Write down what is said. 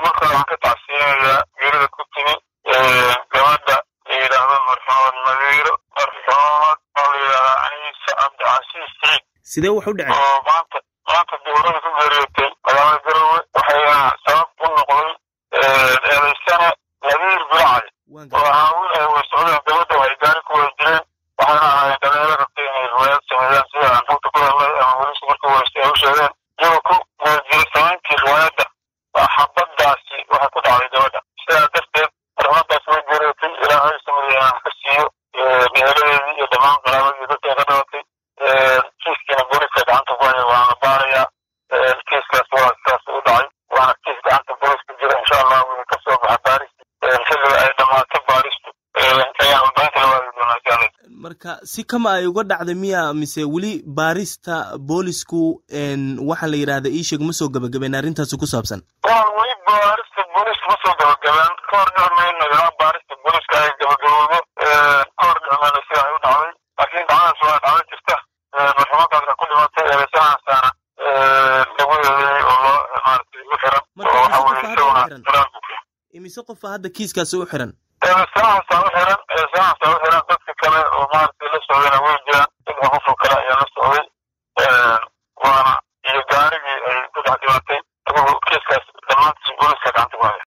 marka hore waxaan ka tacsiyinayaa geerida ku timi gabadha la yidhaahdo marxuumad nadiiro marxuumad oo la yidhahdaa aniisa cabdicasiis saciid sidee wax u dhaceen oo maanta maanta dowlada ku geeriyootay magaalada garowe waxayna sabab u noqday eedaysane nadiir bilacay oo ahaa wiil ay way socdeen gabadha waxay gaari ku wada jireen waxayna ahaayeen dhalinyaro rabtay inay riwaayad sameeyaan sida aan xogta ku hadlay ama welisu markii weyste ay u sheegeen iyagoo ku wada jira samayntii riwaayadda xabadaasi waxay ku dhacday gabadha sidaa darteed marxumadaas way geeriyootay ilaahay samadiina ka siiyo meeladeedii iyo dhammaan qaraabadii dadka ka dhalatay kiiskiina booliska gacanta ku haya waana baarayaa kiiskaas waa sidaas u dhacay waana kiis gacanta booliska jira insha allah wuu ka soo baxa baaristi xilliga ay dhammaato baaristu ayaan warbaahinta la waagi doonaa jaalay marka si kama ay uga dhacday miya mise weli baarista boolisku waxaa la yidhahda iisheeg ma soo gabagabeen arrintaasi ku saabsan waa weli baarista booliska ma soo gabagabeen ka hor dhicmayno ilaa baarista booliska ay gabagaboodo ka hor dhicmayno sida ay u dhacday laakiin dhacdadas waa dhacdo jirta marxuumadaasna ku dhimatay eedaysanahasaana lagu eedeeyey oo loo maaragtay u xiran oo waxa weye isaguna qiraal ku filan imise qofa hadda kiiskaasi u xiran eedaysanahaasa u xiran eedaysanahaasa u xiran dadka kale oo maaragtay la socdayna way jiraan ilma qofoo kale ayaa la socday